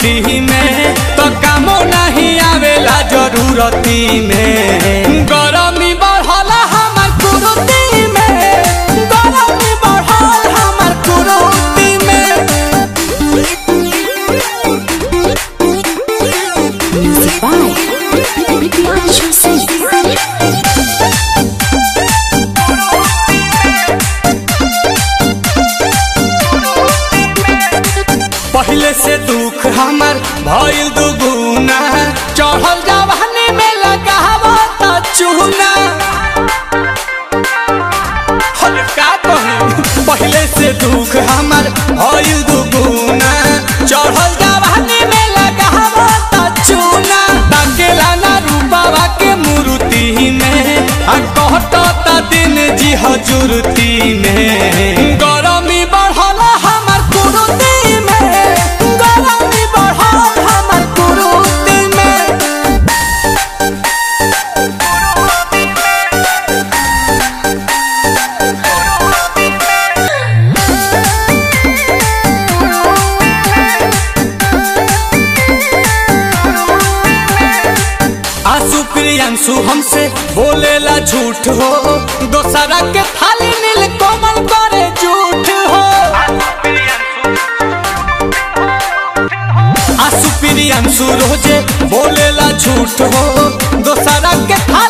मूर्ति में तो कामो नहीं आवेला जरूरती में गरमी बढ़ल हमर कुरुती में गरमी बढ़ल हमर कुरुती में Music by Bianca Singh. पहले से दुख हमर भइल दुगुना चढ़ल जवानी में लगावा त चूना हर का कहूं पहले से दुख हमर भइल दुगुना चढ़ल जवानी में लगावा त चूना ताकेला ना रूपावा के मूर्ति में आ कहत त दिन जी हजूरती में गरमी बढ़ल हमर कुरुती में गरमी बढ़ल हमर कुरुती में आंसू प्रियांशु हमसे बोलेला झूठ हो दोसरा के थाली नील कोमल करे झूठ हो आंसू प्रियांशु रोजे बोलेला झूठ हो दोसरा के थाली